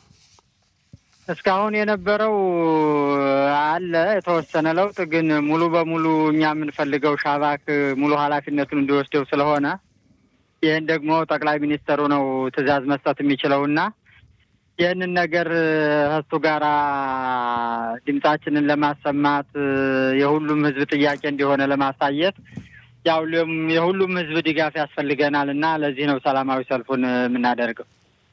እስካሁን የነበረው አለ የተወሰነ ለውጥ፣ ግን ሙሉ በሙሉ እኛ የምንፈልገው ሻባክ ሙሉ ኃላፊነቱን እንዲወስደው ስለሆነ ይህን ደግሞ ጠቅላይ ሚኒስተሩ ነው ትዕዛዝ መስጠት የሚችለውና ይህንን ነገር እሱ ጋራ ድምጻችንን ለማሰማት የሁሉም ህዝብ ጥያቄ እንደሆነ ለማሳየት ያው የሁሉም ህዝብ ድጋፍ ያስፈልገናል እና ለዚህ ነው ሰላማዊ ሰልፉን የምናደርገው።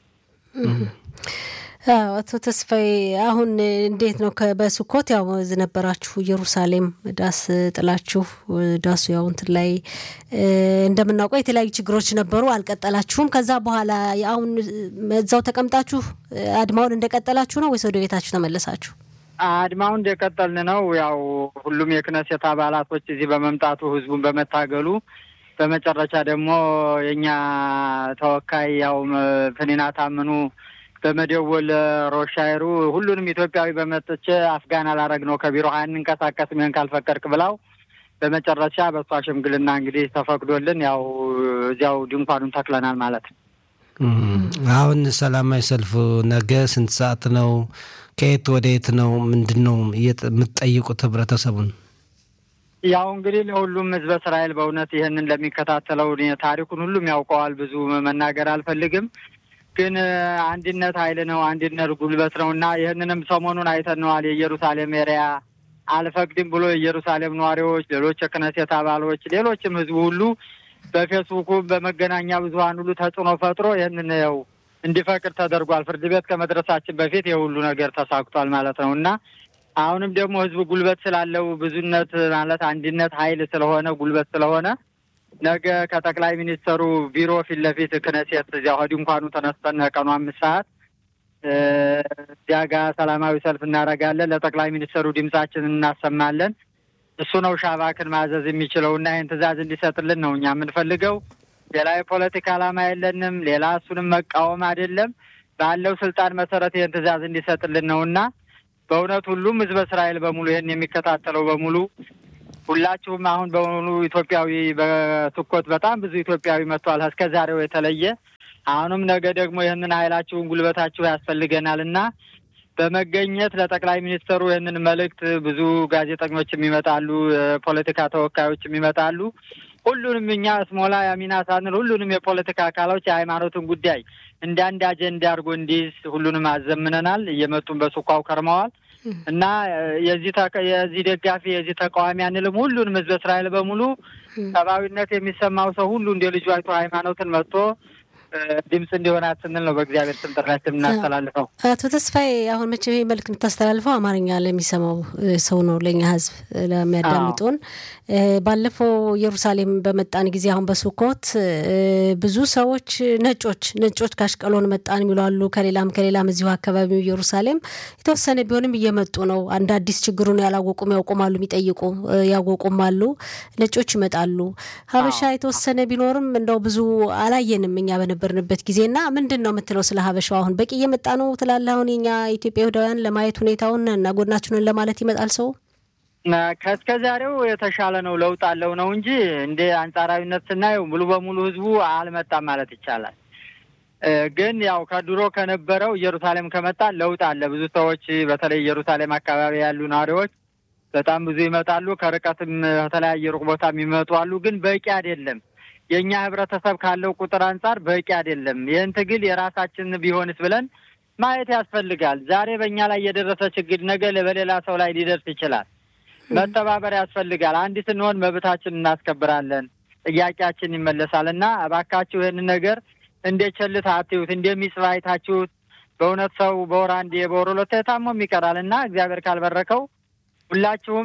አቶ ተስፋዬ አሁን እንዴት ነው በስኮት ያው ነበራችሁ ኢየሩሳሌም ዳስ ጥላችሁ ዳሱ ያው እንትን ላይ እንደምናውቀው የተለያዩ ችግሮች ነበሩ፣ አልቀጠላችሁም። ከዛ በኋላ አሁን እዛው ተቀምጣችሁ አድማውን እንደቀጠላችሁ ነው ወይስ ወደ ቤታችሁ ተመለሳችሁ? አድማውን እንደቀጠልን ነው። ያው ሁሉም የክነሴት አባላቶች እዚህ በመምጣቱ ህዝቡን በመታገሉ በመጨረሻ ደግሞ የእኛ ተወካይ ያው ፍኒና ታምኑ በመደወል ሮሻይሩ ሁሉንም ኢትዮጵያዊ በመጥቼ አፍጋን አላረግ ነው ከቢሮ አንንቀሳቀስም ይህን ካልፈቀድክ ብላው በመጨረሻ በሷ ሽምግልና እንግዲህ ተፈቅዶልን ያው እዚያው ድንኳኑን ተክለናል ማለት ነው። አሁን ሰላማዊ ሰልፉ ነገ ስንት ሰዓት ነው? ከየት ወደ የት ነው? ምንድን ነው የምትጠይቁት ህብረተሰቡን? ያው እንግዲህ ለሁሉም ህዝበ እስራኤል በእውነት ይህንን ለሚከታተለው ታሪኩን ሁሉም ያውቀዋል። ብዙ መናገር አልፈልግም ግን አንድነት ኃይል ነው፣ አንድነት ጉልበት ነው እና ይህንንም ሰሞኑን አይተነዋል። የኢየሩሳሌም ኤሪያ አልፈቅድም ብሎ የኢየሩሳሌም ነዋሪዎች፣ ሌሎች የክነሴት አባሎች፣ ሌሎችም ህዝቡ ሁሉ በፌስቡኩ በመገናኛ ብዙሀን ሁሉ ተጽዕኖ ፈጥሮ ይህንን ያው እንዲፈቅድ ተደርጓል። ፍርድ ቤት ከመድረሳችን በፊት የሁሉ ነገር ተሳክቷል ማለት ነው እና አሁንም ደግሞ ህዝቡ ጉልበት ስላለው ብዙነት ማለት አንድነት ኃይል ስለሆነ ጉልበት ስለሆነ ነገ ከጠቅላይ ሚኒስተሩ ቢሮ ፊት ለፊት ክነሴት እዚያ ድንኳኑ ተነስተን ቀኑ አምስት ሰዓት እዚያ ጋ ሰላማዊ ሰልፍ እናደርጋለን። ለጠቅላይ ሚኒስተሩ ድምጻችንን እናሰማለን። እሱ ነው ሻባክን ማዘዝ የሚችለው እና ይህን ትዕዛዝ እንዲሰጥልን ነው እኛ የምንፈልገው። ሌላ የፖለቲካ ዓላማ የለንም። ሌላ እሱንም መቃወም አይደለም። ባለው ስልጣን መሰረት ይህን ትዕዛዝ እንዲሰጥልን ነው እና በእውነት ሁሉም ህዝበ እስራኤል በሙሉ ይህን የሚከታተለው በሙሉ ሁላችሁም አሁን በሙሉ ኢትዮጵያዊ በስኮት በጣም ብዙ ኢትዮጵያዊ መጥቷል። እስከ ዛሬው የተለየ አሁንም ነገ ደግሞ ይህንን ኃይላችሁን ጉልበታችሁ ያስፈልገናል እና በመገኘት ለጠቅላይ ሚኒስትሩ ይህንን መልእክት ብዙ ጋዜጠኞችም ይመጣሉ፣ የፖለቲካ ተወካዮችም ይመጣሉ። ሁሉንም እኛ ስሞላ ያሚና ሳንል ሁሉንም የፖለቲካ አካሎች የሃይማኖትን ጉዳይ እንደ አንድ አጀንዳ አድርጎ እንዲይዝ ሁሉንም አዘምነናል። እየመጡን በሱኳው ከርመዋል እና የዚህ የዚህ ደጋፊ የዚህ ተቃዋሚ አንልም። ሁሉንም ህዝበ እስራኤል በሙሉ ሰብአዊነት የሚሰማው ሰው ሁሉ እንደ ልጁ አይቶ ሃይማኖትን መጥቶ ድምፅ እንዲሆናት ስንል ነው በእግዚአብሔር ስም ጥሪያችን የምናስተላልፈው። አቶ ተስፋዬ አሁን መቼ መልክ የምታስተላልፈው አማርኛ ለሚሰማው ሰው ነው፣ ለእኛ ህዝብ ለሚያዳምጡን። ባለፈው ኢየሩሳሌም በመጣን ጊዜ አሁን በሱኮት ብዙ ሰዎች ነጮች ነጮች ካሽቀሎን መጣን የሚሉ አሉ። ከሌላም ከሌላም እዚሁ አካባቢ ኢየሩሳሌም የተወሰነ ቢሆንም እየመጡ ነው። አንድ አዲስ ችግሩን ያላወቁም ያውቁማሉ፣ የሚጠይቁ ያወቁም አሉ። ነጮች ይመጣሉ። ሀበሻ የተወሰነ ቢኖርም እንደው ብዙ አላየንም እኛ በነበርንበት ጊዜ እና ምንድን ነው የምትለው ስለ ሀበሻው? አሁን በቂ እየመጣ ነው ትላለህ? አሁን የኛ ኢትዮጵያ ይሁዳውያን ለማየት ሁኔታውን እና ጎናችንን ለማለት ይመጣል ሰው ከእስከ ዛሬው የተሻለ ነው፣ ለውጥ አለው ነው እንጂ እንደ አንጻራዊነት ስናየው ሙሉ በሙሉ ህዝቡ አልመጣም ማለት ይቻላል። ግን ያው ከድሮ ከነበረው ኢየሩሳሌም ከመጣ ለውጥ አለ። ብዙ ሰዎች በተለይ ኢየሩሳሌም አካባቢ ያሉ ነዋሪዎች በጣም ብዙ ይመጣሉ። ከርቀትም ከተለያየ ሩቅ ቦታ የሚመጡ አሉ። ግን በቂ አይደለም። የእኛ ህብረተሰብ ካለው ቁጥር አንጻር በቂ አይደለም። ይህን ትግል የራሳችን ቢሆንስ ብለን ማየት ያስፈልጋል። ዛሬ በእኛ ላይ የደረሰ ችግር ነገ በሌላ ሰው ላይ ሊደርስ ይችላል። መተባበር ያስፈልጋል። አንድ ስንሆን መብታችን እናስከብራለን፣ ጥያቄያችን ይመለሳል እና እባካችሁ ይህንን ነገር እንደ ቸልታ አትዩት፣ እንደሚጽፍ አይታችሁት። በእውነት ሰው በወር አንዴ በወር ሁለቴ ታሞም ይቀራል እና እግዚአብሔር ካልበረከው ሁላችሁም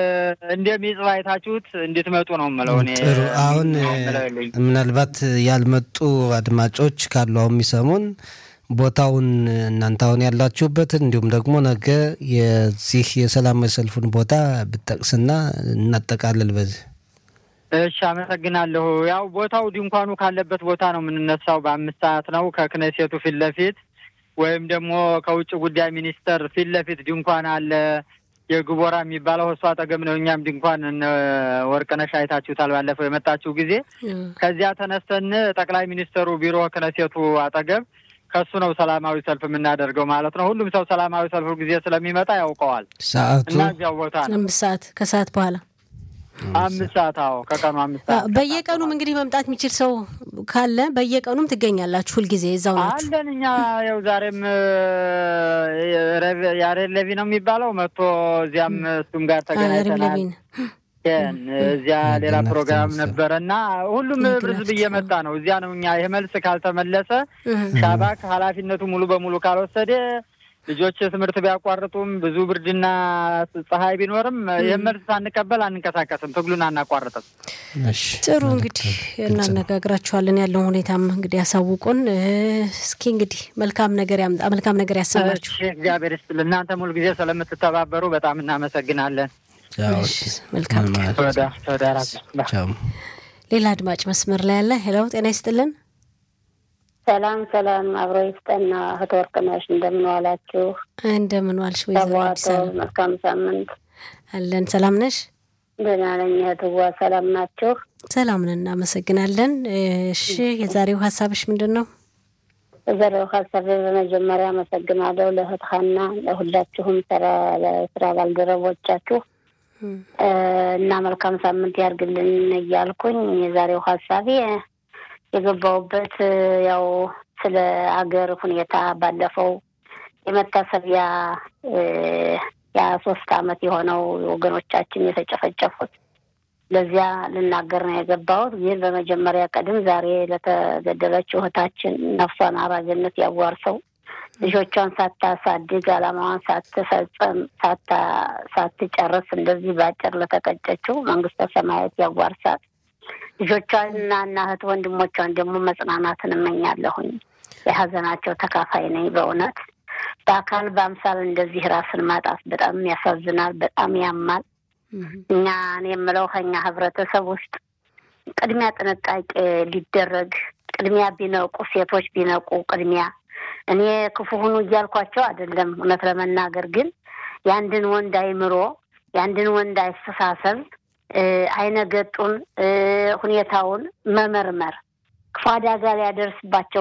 እንደሚጽፍ አይታችሁት እንድትመጡ ነው የምለው። እኔ ጥሩ። አሁን ምናልባት ያልመጡ አድማጮች ካሉ አሁን የሚሰሙን ቦታውን እናንተ አሁን ያላችሁበትን እንዲሁም ደግሞ ነገ የዚህ የሰላማዊ ሰልፉን ቦታ ብጠቅስና እናጠቃልል በዚህ። እሺ፣ አመሰግናለሁ። ያው ቦታው ድንኳኑ ካለበት ቦታ ነው የምንነሳው። በአምስት ሰዓት ነው ከክነሴቱ ፊት ለፊት ወይም ደግሞ ከውጭ ጉዳይ ሚኒስቴር ፊት ለፊት ድንኳን አለ የግቦራ የሚባለው እሱ አጠገብ ነው። እኛም ድንኳን ወርቅነሽ አይታችሁታል ባለፈው የመጣችሁ ጊዜ። ከዚያ ተነስተን ጠቅላይ ሚኒስትሩ ቢሮ ክነሴቱ አጠገብ ከሱ ነው ሰላማዊ ሰልፍ የምናደርገው ማለት ነው። ሁሉም ሰው ሰላማዊ ሰልፉ ጊዜ ስለሚመጣ ያውቀዋል ሰዓቱ እና እዚያው ቦታ ነው። አምስት ሰዓት ከሰዓት በኋላ አምስት ሰዓት አዎ፣ ከቀኑ አምስት ሰዓት በየቀኑም እንግዲህ መምጣት የሚችል ሰው ካለ በየቀኑም ትገኛላችሁ። ሁልጊዜ እዛው ናችሁ? አለን እኛ ያው ዛሬም ያሬድ ለቪ ነው የሚባለው መጥቶ እዚያም እሱም ጋር ተገናኝተናል። እዚያ ሌላ ፕሮግራም ነበረ እና ሁሉም ህዝብ እየመጣ ነው። እዚያ ነው እኛ ይህ መልስ ካልተመለሰ ሻባክ ኃላፊነቱ ሙሉ በሙሉ ካልወሰደ ልጆች ትምህርት ቢያቋርጡም ብዙ ብርድና ፀሐይ ቢኖርም ይህን መልስ ሳንቀበል አንንቀሳቀስም፣ ትግሉን አናቋርጥም። ጥሩ እንግዲህ እናነጋግራችኋለን። ያለውን ሁኔታም እንግዲህ ያሳውቁን። እስኪ እንግዲህ መልካም ነገር ያምጣ፣ መልካም ነገር ያሰማችሁ። እግዚአብሔር ይስጥልን። እናንተም ሁልጊዜ ስለምትተባበሩ በጣም እናመሰግናለን። መልካም ሌላ አድማጭ መስመር ላይ ያለ ሄሎ፣ ጤና ይስጥልን። ሰላም ሰላም፣ አብሮ ይስጠና። እህት ወርቅነሽ እንደምን ዋላችሁ? እንደምን ዋልሽ? ወይዘሮ መልካም ሳምንት አለን። ሰላም ነሽ? ደህና ነኝ እህትዋ። ሰላም ናችሁ? ሰላም ነን፣ እናመሰግናለን። እሺ፣ የዛሬው ሀሳብሽ ምንድን ነው? የዛሬው ሀሳብ በመጀመሪያ አመሰግናለሁ ለእህት ሀና፣ ለሁላችሁም ለስራ ባልደረቦቻችሁ እና መልካም ሳምንት ያርግልን እያልኩኝ የዛሬው ሀሳቤ የገባውበት ያው ስለ አገር ሁኔታ ባለፈው የመታሰቢያ ያ ሶስት አመት የሆነው ወገኖቻችን የተጨፈጨፉት ለዚያ ልናገር ነው የገባሁት። ግን በመጀመሪያ ቀድም ዛሬ ለተገደለችው እህታችን ነፍሷን አራጅነት ያዋርሰው ልጆቿን ሳታሳድግ አላማዋን ሳትፈጽም ሳትጨርስ እንደዚህ በአጭር ለተቀጨችው መንግስተ ሰማያት ያዋርሳት። ልጆቿን እና እና እህት ወንድሞቿን ደግሞ መጽናናትን እመኛለሁኝ። የሀዘናቸው ተካፋይ ነኝ። በእውነት በአካል በአምሳል እንደዚህ ራስን ማጣት በጣም ያሳዝናል፣ በጣም ያማል። እኛ እኔ የምለው ከኛ ህብረተሰብ ውስጥ ቅድሚያ ጥንቃቄ ሊደረግ ቅድሚያ ቢነቁ ሴቶች ቢነቁ ቅድሚያ እኔ ክፉ ሁኑ እያልኳቸው አይደለም። እውነት ለመናገር ግን የአንድን ወንድ አይምሮ የአንድን ወንድ አስተሳሰብ አይነገጡን ሁኔታውን መመርመር ክፉ አደጋ ሊያደርስባቸው